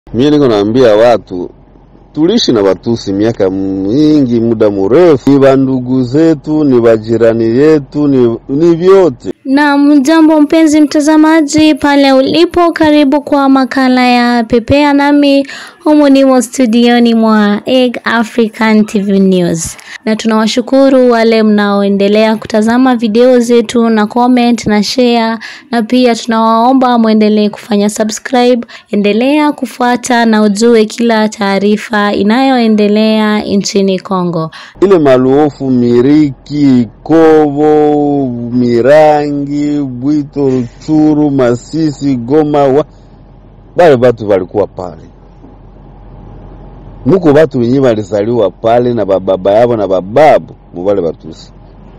Mimi niko naambia watu tuliishi na Watusi miaka mingi, muda mrefu, ni bandugu zetu, ni bajirani yetu, ni, ni vyote. Na mjambo mpenzi mtazamaji pale ulipo, karibu kwa makala ya Pepea nami humu nimo studioni mwa Egg African TV News, na tunawashukuru wale mnaoendelea kutazama video zetu na comment na share, na pia tunawaomba mwendelee kufanya subscribe. Endelea kufuata na ujue kila taarifa inayoendelea nchini Kongo. Ile maluofu Miriki, Kovo, Mirangi, Bwito, Ruchuru, Masisi, Goma, wa... bale batu balikuwa pale muko batu wenye balizaliwa pale na bababa yabo na bababu mubale Batusi.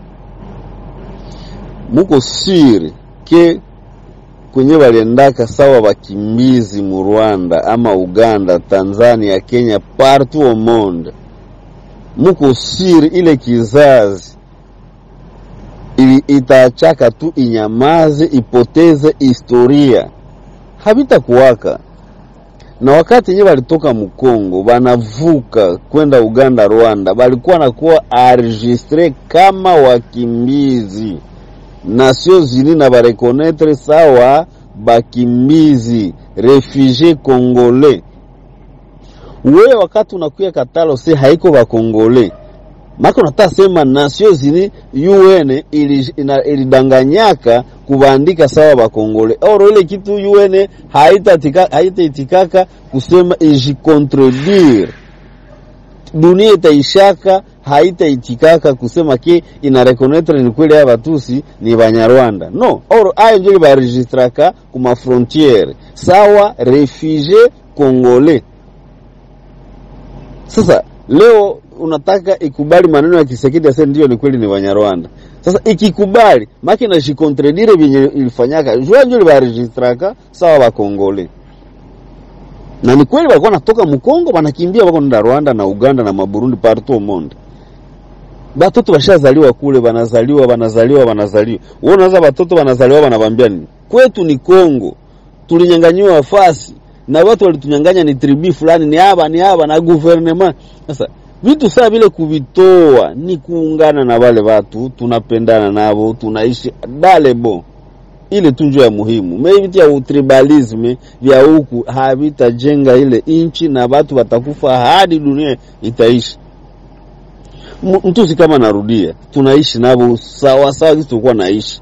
Muko siri ke kwenye baliendaka sawa bakimbizi mu Rwanda ama Uganda, Tanzania, Kenya, partout au monde, muko siri ile kizazi ili itachaka tu inyamaze, ipoteze historia, habitakuwaka na wakati yenyewe walitoka Mkongo banavuka kwenda Uganda, Rwanda, balikuwa nakuwa enregistre kama wakimbizi, Nations Unies na barekonetre sawa bakimbizi refugie congolais. We wakati unakuya katalo se haiko bakongole maka unataka sema Nations Unies UN ilidanganyaka ili kubandika sawa bakongole oro ile kitu UN haitaitikaka haita kusema ijikontredire dunia itaishaka haitaitikaka kusema ke ina reconnaître ni kweli ya Batusi ni Banyarwanda no oro ayo njo baregistraka kuma frontiere sawa refugie congolais sasa leo unataka ikubali maneno ya Kisekedi ase ndio ni kweli ni Banyarwanda. Sasa ikikubali maki na jikontredire vyenye ilifanyaka jua ndio libaregistraka sawa bakongole na ni kweli walikuwa natoka Mkongo wanakimbia wako nda Rwanda na Uganda na Maburundi partout au monde. Batoto bashazaliwa kule, banazaliwa banazaliwa banazaliwa. Wewe unaweza batoto banazaliwa banabambia nini? Kwetu ni Kongo. Tulinyang'anyiwa nafasi na watu walitunyang'anya ni tribi fulani ni haba ni haba na gouvernement. Sasa vitu saa vile kuvitoa ni kuungana na wale watu, tunapendana navo, tunaishi dalebo ile tunjo ya muhimu. Mevitu ya utribalisme vya huku havitajenga ile inchi na watu watakufa hadi dunia itaishi. Mtusi kama narudia, tunaishi navo sawa sawa, kitu tulikuwa naishi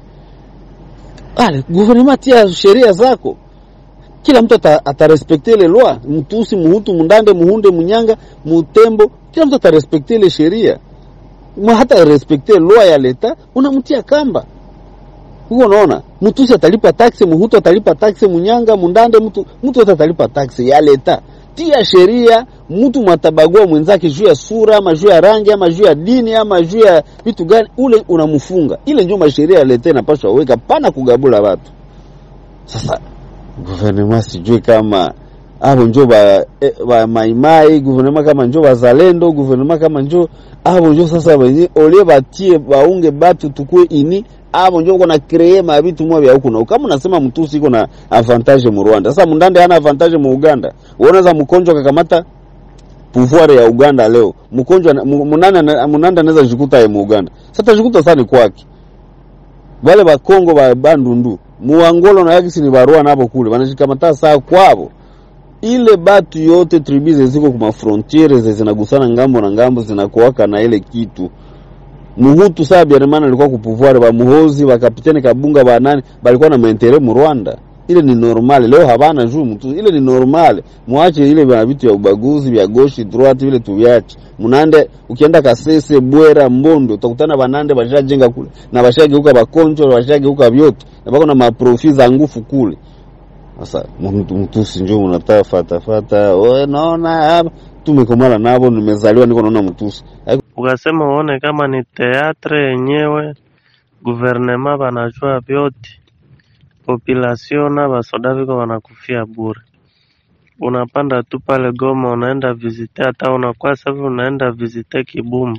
ale gouvernement tia sheria zako kila mtu atarespekte ile loi. Mtusi, Muhutu, Mundande, Muhunde, Munyanga, Mutembo, kila mtu atarespekte ile sheria, hata respekte loi ya leta, unamtia kamba huko. Unaona, Mtusi atalipa taksi, Muhutu atalipa taksi, Munyanga, Mundande, mtu mtu wote atalipa taksi ya leta. Tia sheria, mtu mwatabagua mwenzake juu ya sura ama juu ya rangi ama juu ya dini ama juu ya vitu gani, ule unamfunga. Ile ndio masheria ya leta inapaswa weka, pana kugabula watu sasa guvernema sijui kama abo njo ba, eh, ba maimai guvernema kama njo bazalendo guvernema kama njo abo njo sasa wenye olie batie baunge batu tukue ini abo njo kona kree mabitu mwa vya huku na kama unasema mtusi iko na avantage mu Rwanda sasa mundande hana avantage mu Uganda unaanza mkonjo kakamata pouvoir ya Uganda leo mkonjo munanda munanda anaweza jikuta ya mu Uganda sasa jikuta sana kwake wale ba Kongo ba bandundu muangolo na yakisi ni barua nabo kule wanashikamata saa kwabo. Ile batu yote tribize ziko kuma frontiere zinagusana ngambo na ngambo zinakuwaka na ile kitu muhutu saa biarimana alikuwa kupuvware ba muhozi ba kapiteni kabunga ba nani balikuwa na maentere mu Rwanda. Ile ni normale, leo habana juu mtu, ile ni normale. Muache ile vya vitu ya ubaguzi vya goshi droite vile tuviache. Munande ukienda Kasese, Bwera, Mbondo utakutana banande bashajenga kule na bashageuka bakonjo bashageuka vyote na bako na maprofi za ngufu kule. Sasa mtu mtusi njoo unataka fata fata, wewe naona hapa tumekomala nabo, nimezaliwa niko naona mtusi. Ukasema uone kama ni teatre yenyewe, guvernema banajua vyote, population na basoda viko wanakufia bure. Unapanda tu pale Goma, unaenda visite, hata unakuwa safi, unaenda visite Kibumba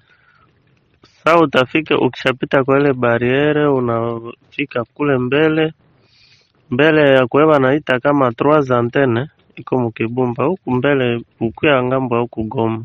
Saa utafika ukishapita kwa ile bariere, unafika kule mbele mbele ya kuwe wanaita kama trois antenne iko mukibumba huku mbele ukuya ngambo ya huku Goma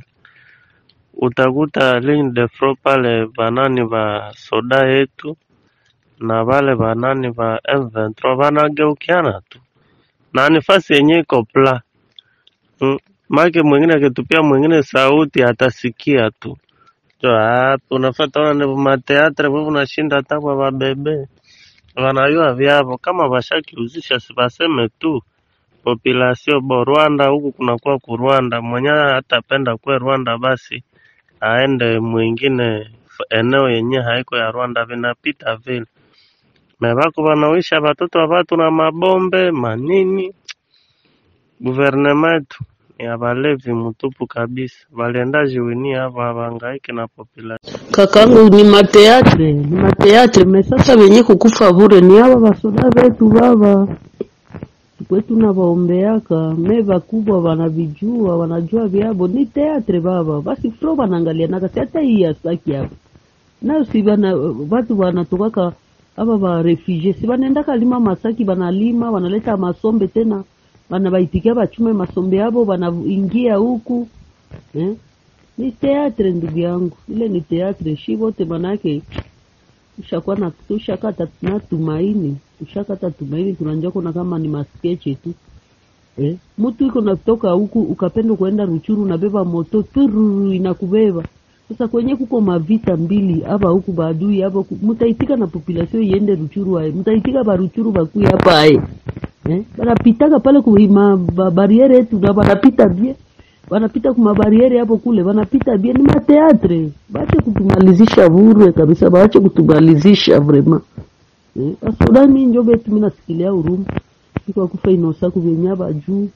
utakuta ligne de front pale banani ba soda yetu na bale banani ba M23 banageukiana tu na nifasi yenye iko pla mm. Make mwingine akitupia mwingine sauti atasikia tu jo hapo unafata ona ni mateatre wewe unashinda hata kwa babebe wanayua vyavo kama washakiuzisha sibaseme tu population bo Rwanda huku kunakuwa ku Rwanda mwenyewe hatapenda kwe Rwanda basi aende mwingine f- eneo yenye haiko ya Rwanda vinapita vile mebako wanawisha watoto wa watu na mabombe manini guvernema yetu ni ya balevi mtupu kabisa walienda jiwinia hapo hawangaike na population Kakangu ni mateatre, ni mateatre me sasa wenye kukufa bure ni hawa basoda wetu baba kwetu na waombeaka me bakubwa wanavijua wanajua vyabo ni teatre baba basi fro wanaangalia nakasi hata hii ya saki hapo nayo si bana watu wanatokaka aba ba refugee si banaendaka lima masaki banalima wanaleta masombe tena banabaitikia bachume masombe yabo banaingia huku eh? ni teatre ndugu yangu ile ni teatre shi wote manake tushakuwa na tushakata na tumaini tushakata tumaini tunajua kuna kama ni maskeche tu eh? mtu iko natoka huku ukapenda kuenda ruchuru unabeba moto tururu inakubeba sasa kwenye kuko mavita mbili hapa huku badui hapa huku, mutaitika na population iende ruchuru aye mutaitika baruchuru bakui hapa aye eh? banapitaka pale kuma bariere yetu na banapita bie wanapita kumabariere hapo kule wanapita bie ni mateatre baache kutumalizisha bure kabisa baache kutumalizisha vrema eh? asodani njo betu mi nasikilia huruma iko kufa inosaku vyenyaba juu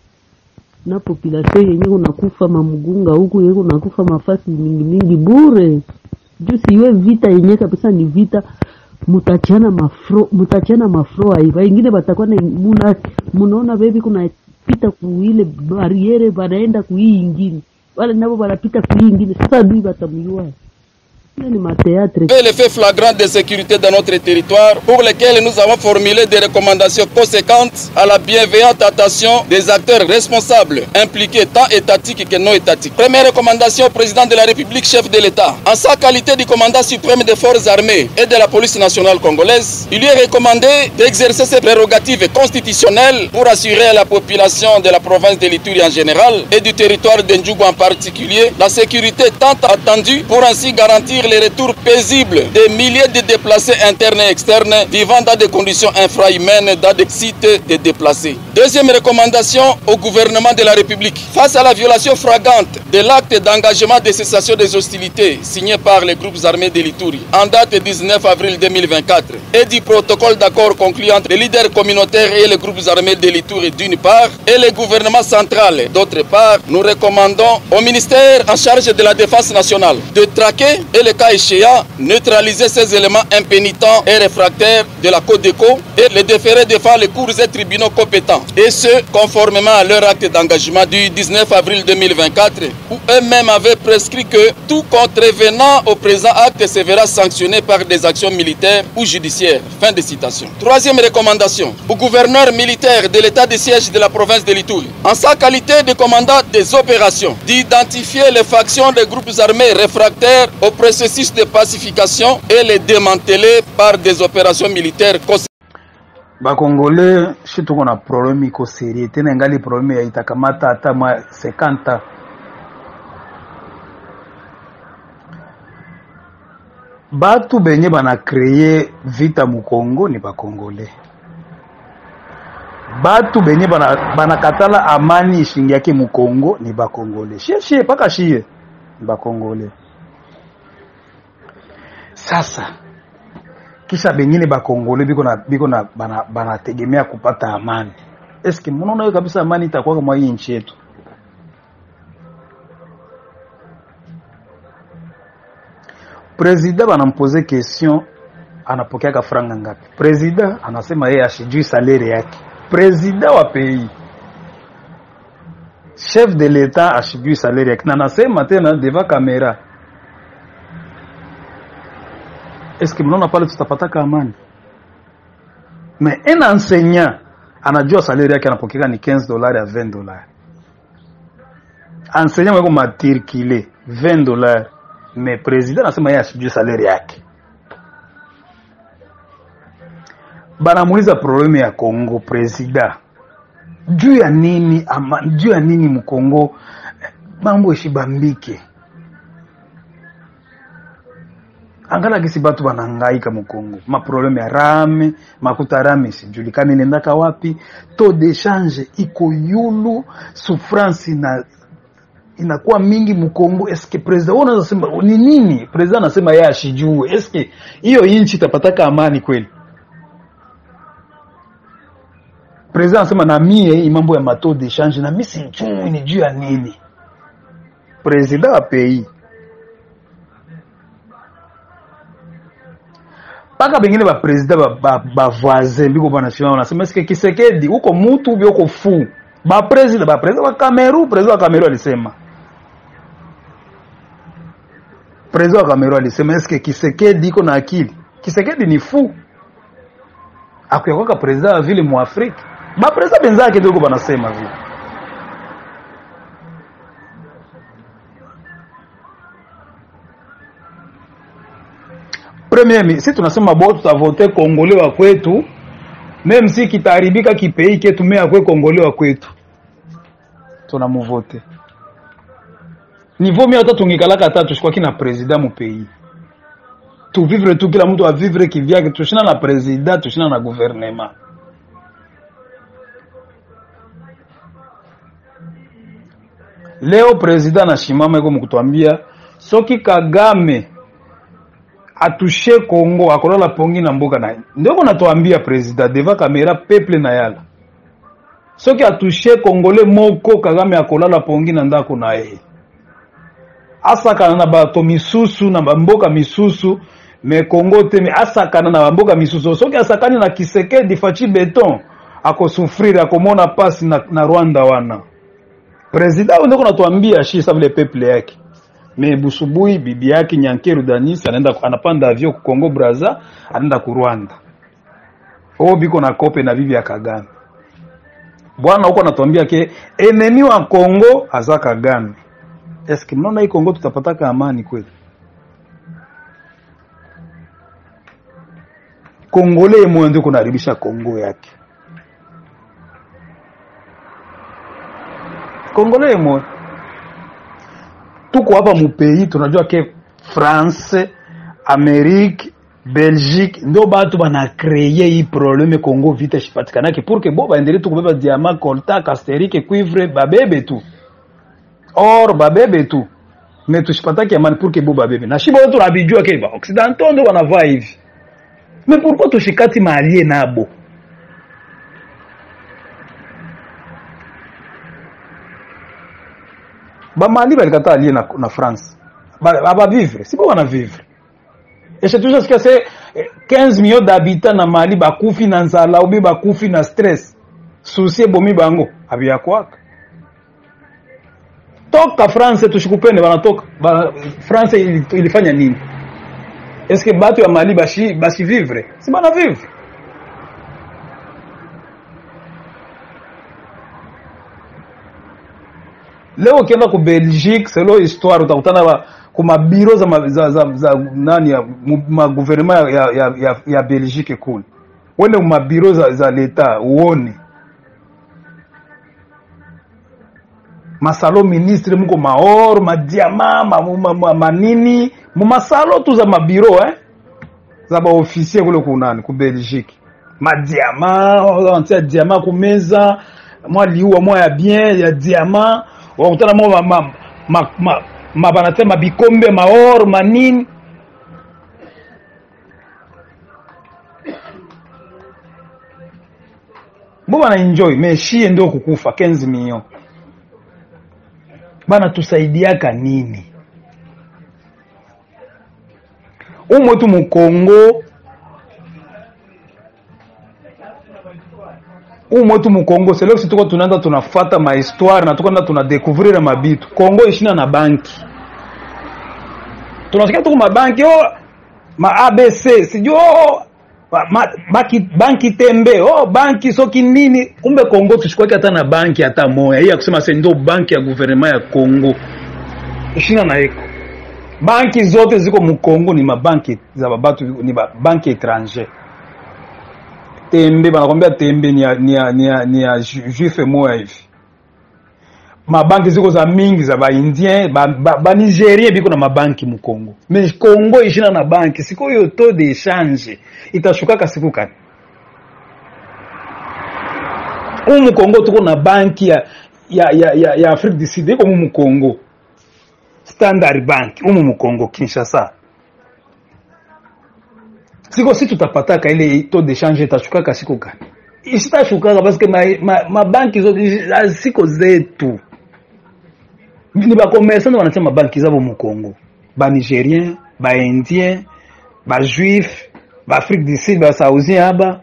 na population yenye kunakufa mamugunga huku yenye kunakufa mafasi mingi mingi bure juu siwe vita yenye kabisa ni vita mutachiana mafro mutachiana mafro aiva ingine batakuwa na muna munaona bebi kuna pita kuile bariere banaenda kuhii ingine wale nabo banapita kuhii ingine sasa adui batamjua ile ni mateatre fait les faits flagrants de sécurité dans notre territoire pour lesquels nous avons formulé des recommandations conséquentes à la bienveillante attention des acteurs responsables impliqués tant étatiques que non étatiques. Première recommandation au président de la République, chef de l'État. En sa qualité de commandant suprême des forces armées et de la police nationale congolaise, il lui est recommandé d'exercer ses prérogatives constitutionnelles pour assurer à la population de la province de l'Ituri en général et du territoire de Ndjougou en particulier la sécurité tant attendue pour ainsi garantir le retour paisible des milliers de déplacés internes et externes vivant dans des conditions infrahumaines dans des sites de déplacés. Deuxième recommandation au gouvernement de la République. Face à la violation flagrante de l'acte d'engagement de cessation des hostilités signé par les groupes armés de l'Ituri en date du 19 avril 2024 et du protocole d'accord conclu entre les leaders communautaires et les groupes armés de l'Ituri d'une part et le gouvernement central d'autre part, nous recommandons au ministère en charge de la défense nationale de traquer et le cas échéant neutraliser ces éléments impénitents et réfractaires de la Côte d'Éco et les déférer devant les cours et tribunaux compétents et ce conformément à leur acte d'engagement du 19 avril 2024 où eux-mêmes avaient prescrit que tout contrevenant au présent acte se verra sanctionné par des actions militaires ou judiciaires. Fin de citation. Troisième recommandation au gouverneur militaire de l'état de siège de la province de l'Itouri, en sa qualité de commandant des opérations, d'identifier les factions des groupes armés réfractaires au processus de pacification et les démanteler par des opérations militaires bakongole shi tuko na probleme iko serie tena ingali probleme ya itakamata hata mwa 50 batu benye bana kreye vita mukongo ni bakongole batu benye bana- banakatala amani ishingiake mukongo ni bakongole shie shie paka shie ni bakongole sasa kisha bengine bakongole biko na biko na bana- banategemea kupata amani eske munaona hiyo kabisa amani itakuwa mwa hii nchi yetu presida banampoze question anapokeaka franga ngapi presida anasema yeye ashijui salere yake presida wa pays chef de l'etat ashijui salere yake na anasema tena deva kamera eske mnaona pale tutapataka amani mais un enseignant anajua salari yake anapokea ni 15 dollars ya 20 dollars enseignant wako matricule 20 dollars mais president anasema yeye asijue salari yake banamuuliza probleme ya Kongo president juu ya nini ama, juu ya nini mkongo eh, mambo eshibambike angala kisi batu banangaika mukongo maprobleme ya rame makuta rame sijulikani nendaka wapi taux de change iko yulu souffrance na inakuwa mingi mkongo eske president wewe unaweza sema ni nini president anasema yeye ashijue eske hiyo inchi itapataka amani kweli president anasema na mie hii mambo ya mato de change na mimi sijui ni juu ya nini president wa pays mpaka bengine bapresident bavoisin ba, ba biko banasimama wanasema eske kisekedi uko mutu ubi uko fu bapresident bapresident wa kameru president wa kameru alisema president wa kameru alisema eske kisekedi iko na akili kisekedi ni fu akuyakwaka president wa vile muafrika bapresident benzake ndio banasema vile premier mi si tunasema bo tutavote kongole wa kwetu meme si kitaharibika kipei ketu me akwe kongole wa kwetu tunamuvote nivo mi hata tungikalaka hata tushikwaki na president mu pays tuvivre tu kila mtu avivre kivyake tushina na president tushina na gouvernement leo president anashimama iko mukutwambia soki kagame atushe Kongo akolala pongi na mboka na ndeko natuambia president deva kamera peuple na yala soki atushe kongole moko Kagame akolala pongi na ndako na ye asakana na bato misusu na bamboka misusu me Kongo te me asakana na bamboka misusu soki asakani na Kisekedi faci beton akosufrire akomona pasi na, na Rwanda wana president ndeko natuambia shi sa vile peuple yake me busubui bibi yake Nyankeru Danis anaenda anapanda avio ku Kongo Brazza anaenda ku Rwanda. O biko na kope na bibi ya Kagame. Bwana huko anatuambia ke enemi wa Kongo aza Kagame. Eske mnaona hii Kongo tutapataka amani kweli? Kongole moyo ndio kunaribisha Kongo yake. Kongole moyo tuko hapa mupei tunajua ke France, Amerique, Belgique ndio batu bana kreye hii probleme Kongo vita ishipatikanake pour que bo baendelee tu kubeba diamant, coltan, casterite, cuivre babebe tu or babebe tu me tushipatake amani pour que bo babebe na shiba wote tunabijua ke ba occidentaux ndio wanavaa hivi me pourquoi tushikati maalie nabo bamali balikataa alie na, na france abavivre sibo wana vivre eshe tushasikia se 15 millions d'habitants na mali bakufi na nzala ubi bakufi na stress susi ebomi bango abiyakwaka toka france tushikupende banatoka ba, france ili, ilifanya nini eske batu ya mali bashi, bashi vivre si bana vivre leo ukienda ku Belgique selo histoire utakutana ba kuma biro za, ma- za, za, za nani ya maguvernema ya, ya, ya, ya, ya Belgique kule wende mabiro za, za leta uone masalo ministre muko maor madiama ma, ma, ma, manini mumasalo tu za mabiro eh? za baofisier kule kunani ku Belgique madiama wantia diama kumeza mwa liua mwa ya bien ya diama wakutana mwa ma, ma, ma, ma, ma banatia mabikombe maor manini bo bana enjoy me shie ndio kukufa 15 million bana tusaidiaka nini umwetu mukongo umwetu mukongo selesi tuko tunaenda tunafata mahistoire na tuko tuna découvrir mabitu kongo ishina na banki tunasikia tuko mabanki oh, ma abc sijui oh, Ba- ma- baki banki tembe oh banki soki nini kumbe Kongo tushikwaki hata na banki hata moya hii ya kusema se ndo banki ya guvernema ya Kongo ishina na eko banki zote ziko mu Kongo ni mabanki za babatu ni ba banki étranger tembe banakwambia tembe ni ya, ni ya, ni ya, ni ya ju- juife moya hivi mabanki ziko za mingi za baindien banigérien ba, ba Nigérien biko na mabanki mu Kongo mais Kongo ishina na banki siku hiyo taux d'échange itashukaka siku kani umu Kongo tuko na banki ya ya ya, ya, ya Afrique du Sud iko mu Kongo Standard Bank umu mu Kongo Kinshasa siko si tutapataka ile taux d'échange itashukaka siku gani isitashukaka parce que mabanki ma, ma mabanki zote ah, siko zetu ni bakomersa ndio wanatia mabanki zabo mu Kongo banigérien baindien bajuif baafrique du sud basausien aba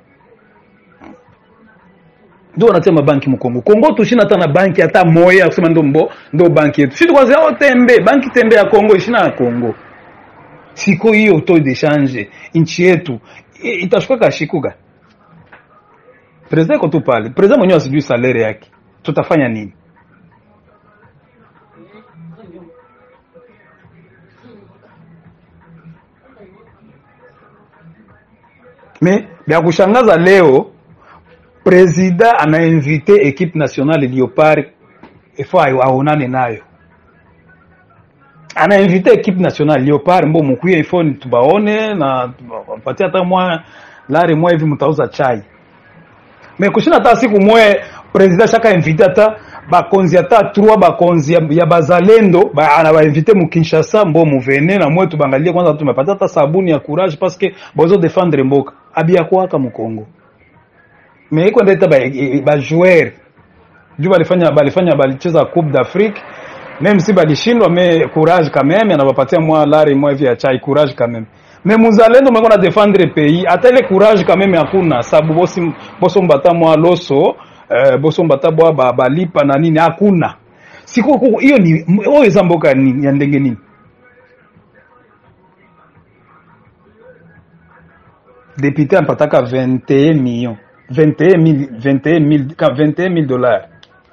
ndio wanatia mabanki mu Kongo Kongo tushina hata na banki hata moya ya kusema ndo mbo ndo banki yetu sisi kwanza au tembe banki tembe ya Kongo ishina ya Kongo siku hiyo taux d'échange nchi yetu i- itashuka kashikuga president iko tu pale president mwenyewe asijui salaire yake tutafanya nini me vya kushangaza leo presida anainvite equipe nationale Leopard ifo aonane nayo anainvite equipe nationale Leopard mbo mukuye ifo ni tubaone na patia hata mwa lari mwa hivi mtauza chai me kushina hata siku mwe president shaka invite hata bakonzi hata trois bakonzi ya, ya bazalendo ba, anabainvite mu Kinshasa mbo muvene na mwe tubangalie kwanza tumepata hata sabuni ya courage parce que bozo défendre mboka abia kwaka mu Kongo me iko ndeta ba, ba joueur juu balifanya balifanya balicheza Coupe d'Afrique même si balishindwa me courage quand même anabapatia mwa lari mwa hivi ya chai courage quand même me muzalendo mweko na défendre pays hata ile courage quand même hakuna sababu bosi boso mbata mwa loso eh, boso mbata bwa ba- balipa na nini hakuna siku ku- hiyo ni oyo eza mboka nini ya ndenge nini député ampataka 21 millions 21 mille 21 mille 21 mille dollars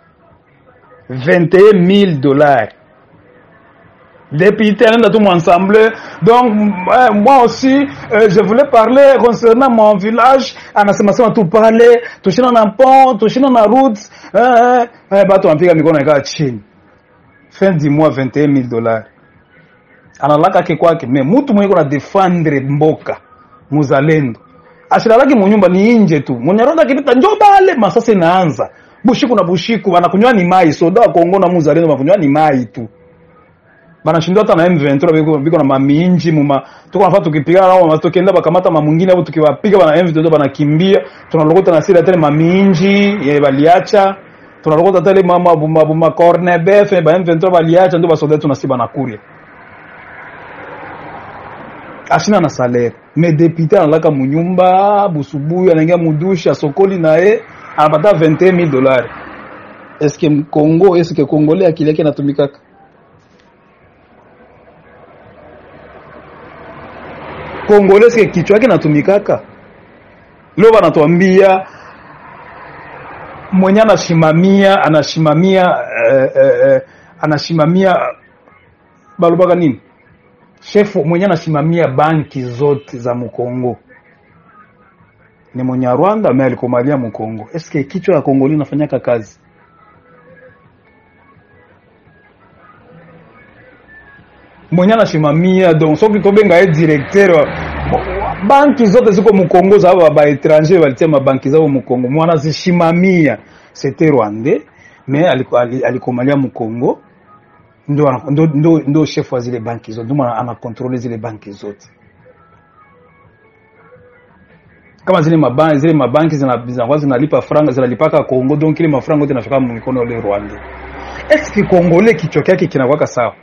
21 000 dollars. Député, anaenda tu ensemble. Donc, euh, moi aussi, euh, je voulais parler concernant mon village. Anasema sema tu pale, tushina na pont, tushina na route. Eh, eh, eh, batu wanapiga mikono ikaa chini. Fin du mois 21 000 dollars. Analaka ke kwake, me mtu mwenye kuna defendre mboka, muzalendo. Ashilalaki munyumba ni nje tu. Munyarwanda akipita njoo bale, masasa inaanza. Bushiku na bushiku wanakunywa ni mai, soda wa Kongo na muzalendo wanakunywa ni mai tu. Banashindwa hata na M23 biko biko na maminji muma. Tuko nafaa tukipigana nao mama tukienda bakamata mamungine au tukiwapiga bana M23 banakimbia. Tunalokota na sira tele maminji ye baliacha. Tunalokota tele mama buma buma corner bef ba M23 baliacha ndio basoda tunasiba na kuria. ashina na salaire me député analaka munyumba busubuyu anaingia mudushe asokoli naye anapata 21000 dollars eske mkongo eske kongole akili yake inatumikaka kongole eske kichwa yake inatumikaka leo banatuambia mwenye anashimamia anashimamia eh, eh, eh, anashimamia balobaka nini shefu mwenye anasimamia banki zote za Mkongo ni mwenye Rwanda ame alikomalia Mkongo. Eske kichwa ya Kongoli inafanyaka kazi? Mwenye anasimamia donc soki tobenga ye directeur wa wa- banki zote ziko Mkongo za ba ba étranger walitia mabanki zao Mkongo, mwana zishimamia c'était Rwandais mais aliko- ali- alikomalia Mkongo ndo, ana- ndo, ndo, ndo chef wa zile banki zote ndio maana anakontrole zile banki zote kama zile mabanki zile mabanki zina- zinakuwa zinalipa franga zinalipaka Kongo donc ile mafranga yote inafika mu mikono ya ule Rwanda est ce Kongole kichwa chake kinakuwa sawa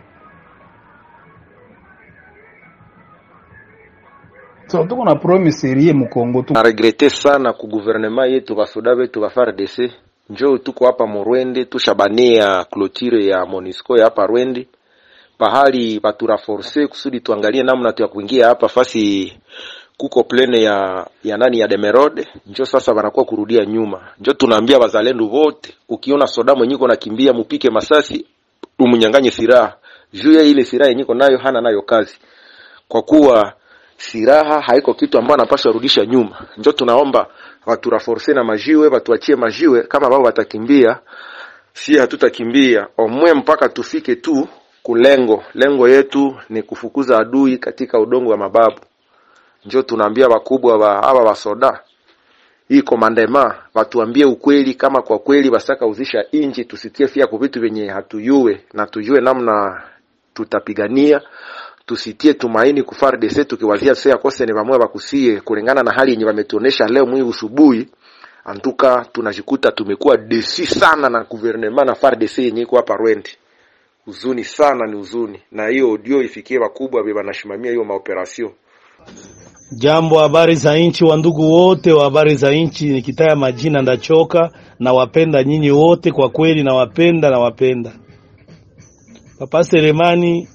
so tuko na problème serie mu Kongo tu naregrete sana ku guvernema yetu basoda betu ba FARDC njo tuko hapa Murwende tushabania clotire ya Monisco ya hapa Rwende pahali baturaforce kusudi tuangalie namna tu ya kuingia hapa fasi kuko plene ya ya nani ya Demerode, njo sasa wanakuwa kurudia nyuma. Njo tunaambia wazalendo wote, ukiona soda mwenyiko nakimbia, mupike masasi, umunyanganye silaha juu ya ile silaha yenyiko nayo hana nayo kazi, kwa kuwa silaha haiko kitu ambayo anapaswa rudisha nyuma. Njo tunaomba watu raforce na majiwe, watuachie majiwe, kama wao watakimbia, si hatutakimbia omwe mpaka tufike tu kulengo. Lengo yetu ni kufukuza adui katika udongo wa mababu. Njo tunaambia wakubwa wa hawa wasoda hii komandema watuambie ukweli, kama kwa kweli basaka uzisha inji, tusitie fia kwa vitu vyenye hatuyue na tujue namna tutapigania tusitie tumaini ku FARDC tukiwazia sasa yakose ni vamwe bakusie kulingana na hali yenye wametuonesha leo mwi usubuhi. Antuka tunajikuta tumekuwa desi sana na gouvernement na FARDC yenye iko hapa Rwende. Huzuni sana, ni huzuni, na hiyo audio ifikie wakubwa beba nashimamia hiyo maoperation. Jambo, habari za nchi, wa ndugu wote wa habari za nchi, nikitaya majina ndachoka. Nawapenda nyinyi wote kwa kweli, nawapenda nawapenda. Papa Selemani,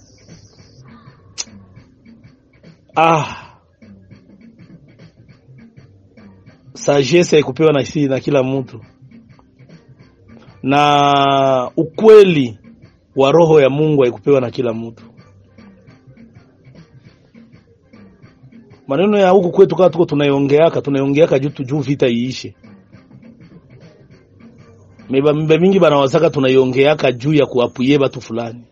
ah, sagesse haikupewa na, si- na kila mtu, na ukweli wa roho ya Mungu haikupewa na kila mtu. maneno ya huku kwetu kama tuko tunaiongeaka tunaiongeaka juu tu- juu vita iishe. Meba mbe mingi banawazaka tunaiongeaka juu ya kuapuye batu fulani.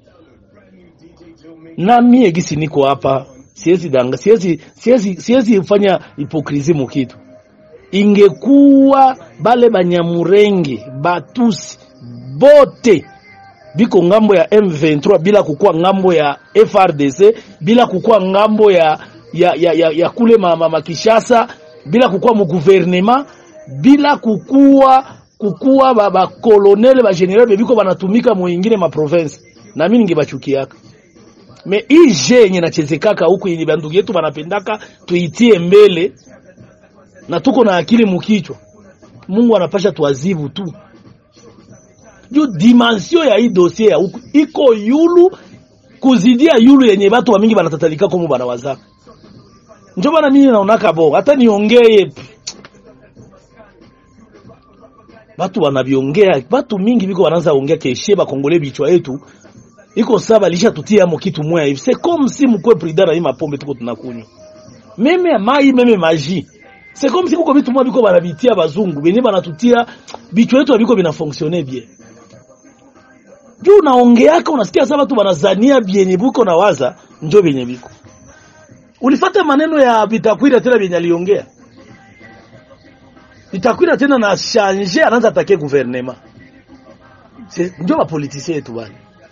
Na mie gisi niko hapa siwezi danga siwezi siwezi siwezi fanya hipokrisi mu kitu. Ingekuwa bale banyamurenge batusi bote biko ngambo ya M23 bila kukuwa ngambo ya FRDC bila kukuwa ngambo ya ya, ya, ya, ya kule mama makishasa bila kukuwa mu gouvernement bila kukuwa kukuwa ba, ba kolonele ba general bebiko banatumika mu ingine ma province na mimi ningebachukiaka me hii je yenye nachezekaka huku yenye bandugu yetu banapendaka tuitie mbele na tuko na akili mukichwa Mungu anapasha tuazibu tu juu dimension ya hii dossier ya huku iko yulu kuzidia yulu yenye batu wa mingi banatatalika komo banawazaka njo bana mimi naonaka bo hata niongee pff, batu wanaviongea batu mingi biko wanaanza ongea keshe bakongole bichwa yetu iko saba lisha tutia mo kitu moya hivi c'est comme si mkwe prida na hii mapombe tuko tunakunywa meme mai meme maji c'est comme si kuko vitu moya biko banabitia bazungu benye banatutia bichwa yetu biko bina fonctionner bien juu unaongeaka unasikia sasa watu wanazania byenye buko na waza njo benye biko ulifata maneno ya Bitakwira tena vyenye aliongea Bitakwira tena na change anaanza atake gouvernement C'est- ndio mapolitisia yetu bali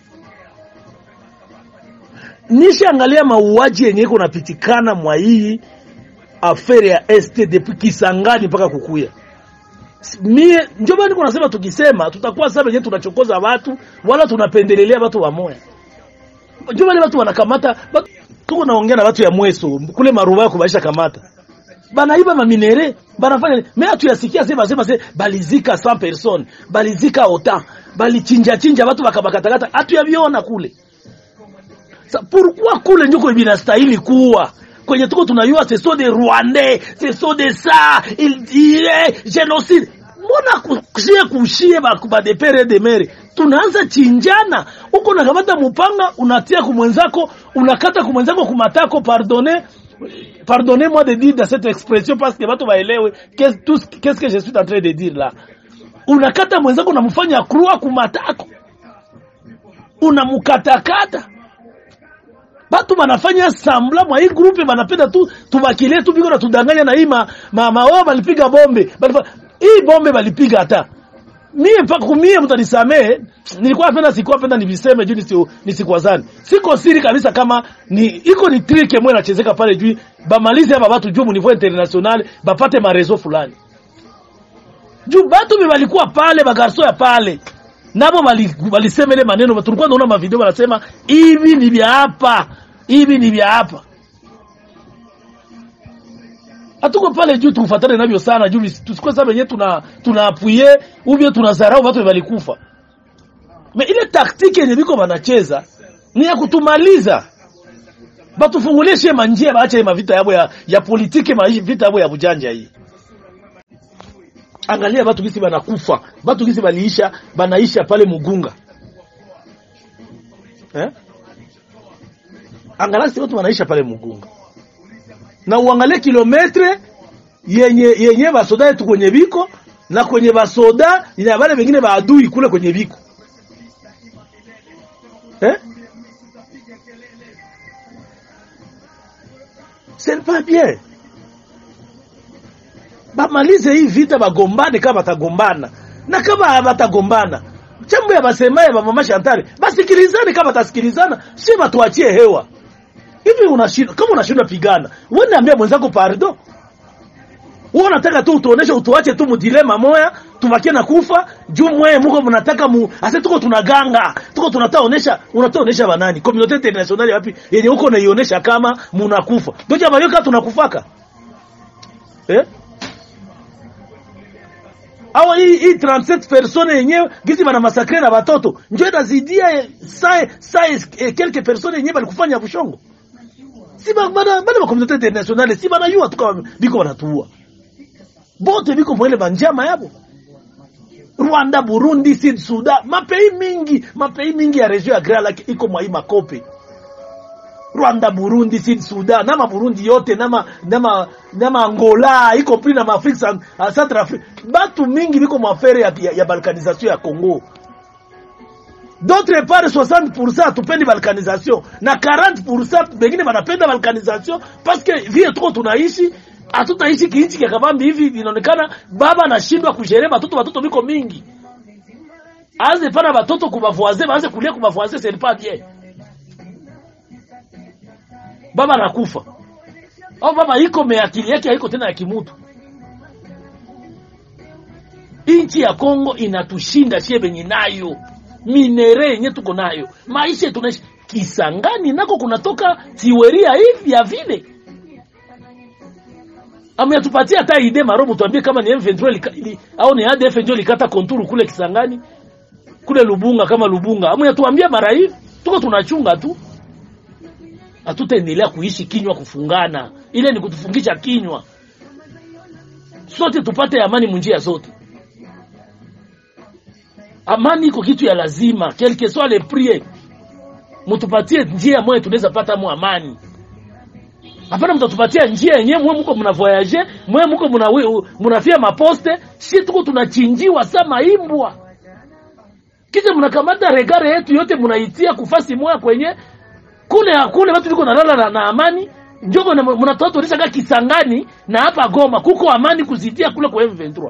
nishaangalia mauaji yenye iko napitikana mwa hii afere ya este depuis Kisangani mpaka kukuya mie ndio bani kunasema tukisema tutakuwa sasa wenyewe tunachokoza watu wala tunapendelelea watu wa moya ndio wale watu wanakamata batu, tuko naongea na watu ya mweso kule maruba yako baisha kamata banaiba maminere banafanya me hatuyasikia sema sema se balizika 100 person balizika ota balichinja chinja watu bakabakatakata hatuyaviona kule Sa, pourquoi kule ndiko binastahili kuwa kwenye tuko tunayua ce sont des rwandais ce sont des ça il dirait génocide mbona kushie kushie ba badepere de mere tunaanza chinjana huko nakamata mupanga unatia kumwenzako unakata kumwenzako kumatako pardonner pardonnez-moi de dire dans cette expression parce que watu waelewe qu'est-ce tout ce- qu'est-ce que je suis en train de dire là unakata mwenzako unamfanya krua kumatako unamukatakata batu banafanya sambla mwa hii grupe banapenda tu tubakilie tu biko na tudanganya na hii ma, ma, ma wao balipiga bombe Balifa, hii bombe balipiga hata mie mpaka kumie mtanisamee nilikuwa napenda sikuwa napenda niviseme juu nisi, nisikwazani siko siri kabisa kama ni iko ni trick mwe nachezeka pale juu bamalize hapa watu juu niveau international bapate marezo fulani juu batu be balikuwa pale bagarso ya pale nabo bali- balisema ile maneno tulikuwa naona mavideo wanasema hivi ni vya hapa hivi ni vya hapa hatuko pale juu tufatane navyo sana juu visi- tusikuwe sasa wenyewe tuna tunaapuye ubie tunazarau watu walikufa me ile taktiki yenye biko wanacheza ni ya kutumaliza batufungulie shie manjia baache mavita yabo ya, ya politike ma vita yabo ya bujanja hii angalia batu gisi banakufa batu gisi baliisha banaisha pale mugunga eh? angalia si watu wanaisha pale mugunga na uangalie kilometre yenye yenye basoda yetu kwenye biko na kwenye basoda ina wale wengine baadui kule kwenye biko eh? c'est pas bien bamalize hii vita bagombane kama batagombana na kama batagombana chambo ya basemaye ba mama Shantari basikilizane kama batasikilizana si batuachie hewa hivi unashindwa kama unashindwa pigana wewe niambia mwenzako pardon wewe unataka tu utuoneshe utuache tu mudilema moya tubakie na kufa juu mwe muko mnataka mu ase tuko tunaganga tuko tunataonesha unataonesha banani community international wapi yenye uko naionesha kama munakufa ndio jamaa yoka tunakufaka eh au hii hii 37 persone yenyewe gisi bana masakre na watoto njoo inazidia saa saa eh, quelques personnes yenyewe balikufanya bushongo si ba bana bana ba community international si bana yua tukawa biko banatuua bote biko mwele banjama yabo Rwanda, Burundi, Sud Sudan, mapei mingi mapei mingi ya region ya Grand Lac iko mwa hii makope. Rwanda, Burundi, Sud Sudan, nama Burundi yote nama nama nama Angola iko pili na Afrika uh, Central Africa. Batu mingi biko mwafere ya, ya, ya balkanisation ya Congo. D'autre part 60% hatupendi balkanisation na 40% bengine banapenda balkanisation parce que vile tuko tunaishi hatutaishi kiinchi kya kabambi hivi inaonekana baba anashindwa kushere batoto batoto biko mingi aanze pana batoto kubavoise baanze kulia kubavoise c'est pas bien baba anakufa au baba iko me akili yake haiko tena ya kimutu inchi ya Kongo inatushinda shie benye nayo minere yenye tuko nayo maisha tunaishi Kisangani nako kunatoka tiweria hivi ya vile ametupatia hata ide marobo tuambie kama ni M23 lika, ili, au ni ADF ndio likata konturu kule Kisangani kule Lubunga kama Lubunga ametuambia mara hivi tuko tunachunga tu hatutaendelea kuishi kinywa kufungana ile ni kutufungisha kinywa sote tupate amani munjia zote amani iko kitu ya lazima quel que soit le prix mtupatie njia moja tunaweza pata mu amani hapana mtatupatia njia yenyewe mwe mko mna voyage mwe mko mna mnafia maposte si tuko tunachinjiwa sama imbwa kisha mnakamata regare yetu yote mnaitia kufasi moya kwenye kule kule watu liko nalala na, na amani njogo mnatoa tuonesha kama Kisangani na hapa Goma kuko amani kuzidia kule kwa M23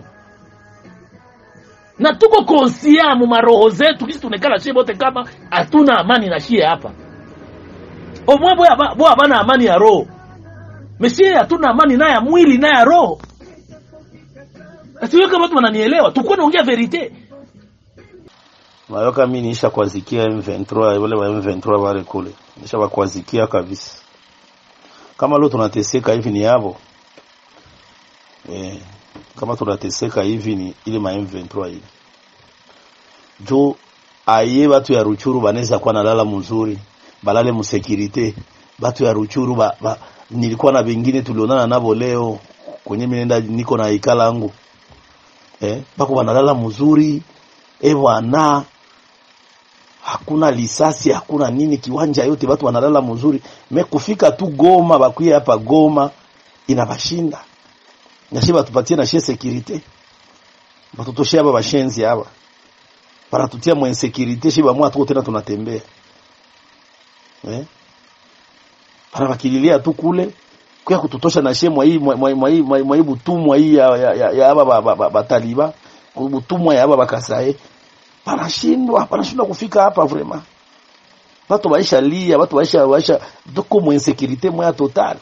na tuko konsia mu maroho zetu kisi tunekala shie bote kama hatuna amani na shie hapa omwe boya boya bana amani ya roho Mesie hatuna amani na ya mwili na ya roho. Asiwe kama watu wananielewa, tukue naongea verite. Mayoka mimi niisha kwazikia M23 wale wa M23 wale kule. Nisha wakwazikia kabisa. Kama leo tunateseka hivi ni yabo. Eh, kama tunateseka hivi ni ile ma M23 ile. Jo aye watu ya Ruchuru banaweza kuwa nalala mzuri, balale mu security. Batu ya Ruchuru ba, ba nilikuwa na wengine tulionana nabo leo kwenye minenda niko na ikala yangu eh, bako wanalala mzuri eh bwana, hakuna lisasi hakuna nini, kiwanja yote watu wanalala mzuri. Me kufika tu Goma, bakuye hapa Goma inabashinda nashi batupatie na shie security batutoshia aba bashenzi hapa banatutia mu insecurity shi bamwa tuko tena tunatembea eh anabakililia tu kule kwa kututosha na shemwa hii mwa hii mwa hii butumwa hii ya ya, ya, ya aba bataliba butumwa ya aba bakasae panashindwa panashindwa kufika hapa vraiment watu waisha lia watu waisha waisha tuko mu insecurity moya total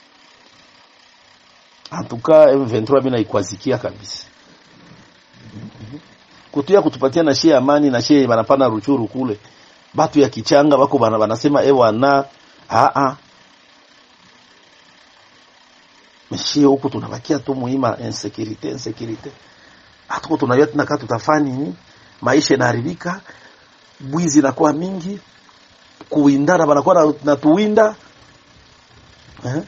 antuka M23 mimi naikwazikia kabisa kutuya kutupatia na shie amani na shie banapana ruchuru kule batu ya kichanga bako bana banasema ewa na a a meshie huku tunabakia tu muhimu insecurity insecurity hatuko tunajua tena kama tutafanya nini maisha inaharibika bwizi inakuwa mingi kuwindana banakuwa na, na tuwinda eh?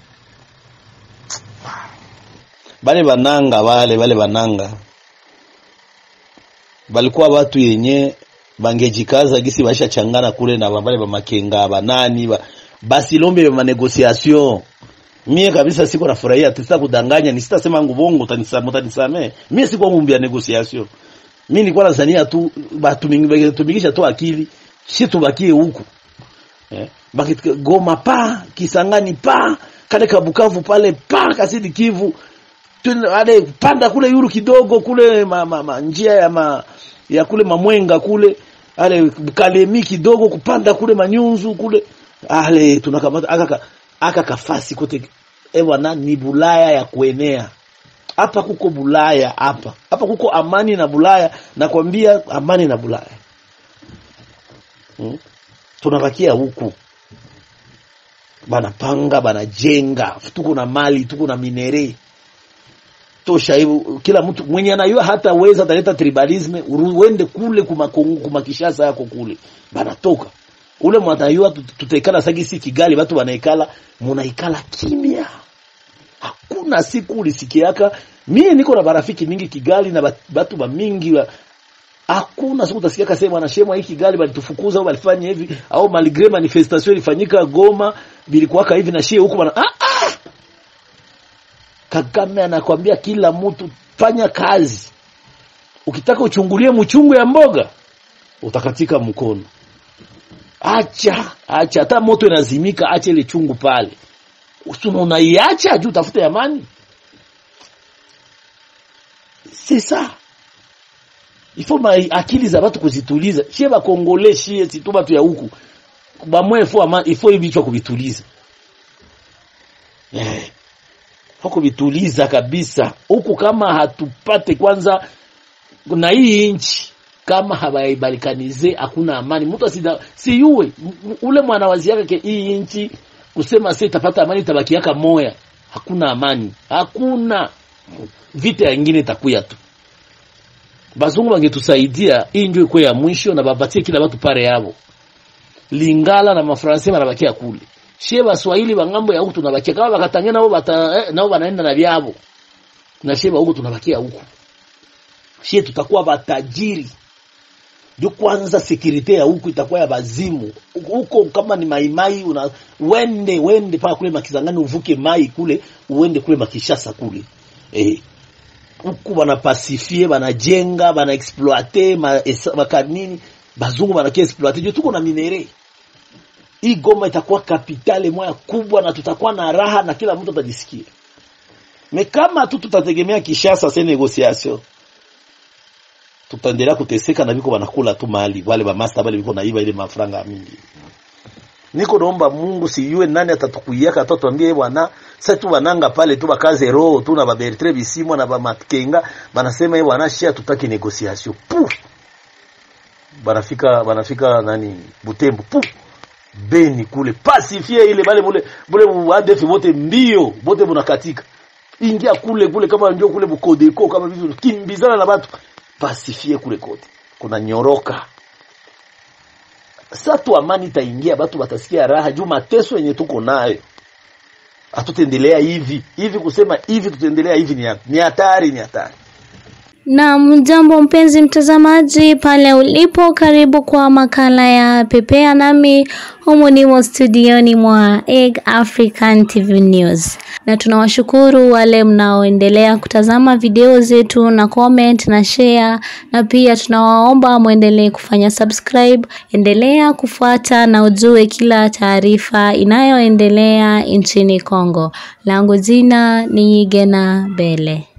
bale bananga bale bale bananga balikuwa watu yenye bangejikaza gisi baisha changana kule na bale ba makenga banani ba, basi lombe ba negociation mie kabisa siko nafurahia tisa kudanganya ni sitasema ngubongo utanisame utanisame mie siko ngumbia negociation mimi nilikuwa nazania tu batumikisha tu akili shi tubakie huku eh baki Goma pa Kisangani pa kale kabukavu pale pa kasidi Kivu ale panda kule yuru kidogo kule ma, ma, ma, njia ya ma, ya kule mamwenga kule ale kalemi kidogo kupanda kule manyunzu kule ale tunakamata aka aka kafasi kote ewa na ni bulaya ya kuenea hapa kuko bulaya hapa hapa kuko amani na bulaya nakwambia amani na bulaya hmm? tunabakia huku banapanga banajenga tuko na mali tuko na minere tosha hivyo kila mtu mwenye anayua hata weza ataleta tribalisme uende kule kuma kuma Kishasa yako kule banatoka ule mwanayua tutaikala sagisi Kigali watu wanaikala munaikala kimya hakuna siku ulisikiaka mie niko na barafiki mingi Kigali na batu ba mingi wa, hakuna siku utasikia sema wanashemwa hii Kigali balitufukuza au balifanya hivi au malgré manifestation ilifanyika Goma bilikuwa hivi na shie huko bana ah, ah! Kagame anakwambia kila mtu fanya kazi ukitaka uchungulie mchungu ya mboga utakatika mkono acha acha hata moto inazimika acha ile chungu pale usuna unaiacha juu tafute amani sisa ifo ma akili za watu kuzituliza shie bakongole shie situ batu ya huku bamwe ifo ama ifo ibichwa kubituliza eh huko vituliza kabisa huku kama hatupate kwanza na hii nchi kama habaibalikanize hakuna amani mtu asida siyuwe ule mwana wazi yake hii nchi kusema sasa itapata amani itabakiaka moya hakuna amani hakuna vita nyingine itakuya tu bazungu bangetusaidia hii ndio iko ya mwisho na bapatie kila watu pare yao lingala na mafransa banabakia kule shie baswahili bangambo ya huku tunabakia kama bakatangia nao bata eh, nao banaenda na vyabo na shie huku tunabakia huku shie tutakuwa batajiri ndio kwanza security ya huku itakuwa ya bazimu huko kama ni maimai una wende wende paka kule makizangani uvuke mai kule uende kule makishasa kule eh huku bana pacifie banajenga bana exploiter makanini bazungu bana exploiter ndio tuko na minere hii Goma itakuwa kapitale moja kubwa na tutakuwa na raha na kila mtu atajisikia. Me kama tu tutategemea Kishasa sasa negotiation tutaendelea kuteseka na biko wanakula tu mali wale ba master wale biko naiba ile mafranga mingi. Niko naomba Mungu sijue nani atatukuiaka atatuambie bwana sasa tu wananga pale tu bakaze roho tu na ba Bertrand Bisimwa na ba Matkenga banasema yeye bwana shia tutaki negotiation. Puf. Banafika banafika nani Butembo. Puf beni kule pasifie ile bale mule bule ADF wote mbio bote bunakatika ingia kule kule kama ndio kule bukodeko kama vitu kimbizana na watu pasifie kule kote kuna nyoroka sasa tu amani itaingia watu watasikia raha juu mateso yenye tuko nayo hatutendelea hivi hivi kusema hivi tutaendelea hivi ni hatari ni hatari Na mjambo mpenzi mtazamaji pale ulipo, karibu kwa makala ya Pepea nami humu nimo studioni mwa Egg African TV News, na tunawashukuru wale mnaoendelea kutazama video zetu na comment na share, na pia tunawaomba mwendelee kufanya subscribe. Endelea kufuata na ujue kila taarifa inayoendelea nchini Kongo. Langu jina ni Gena Bele.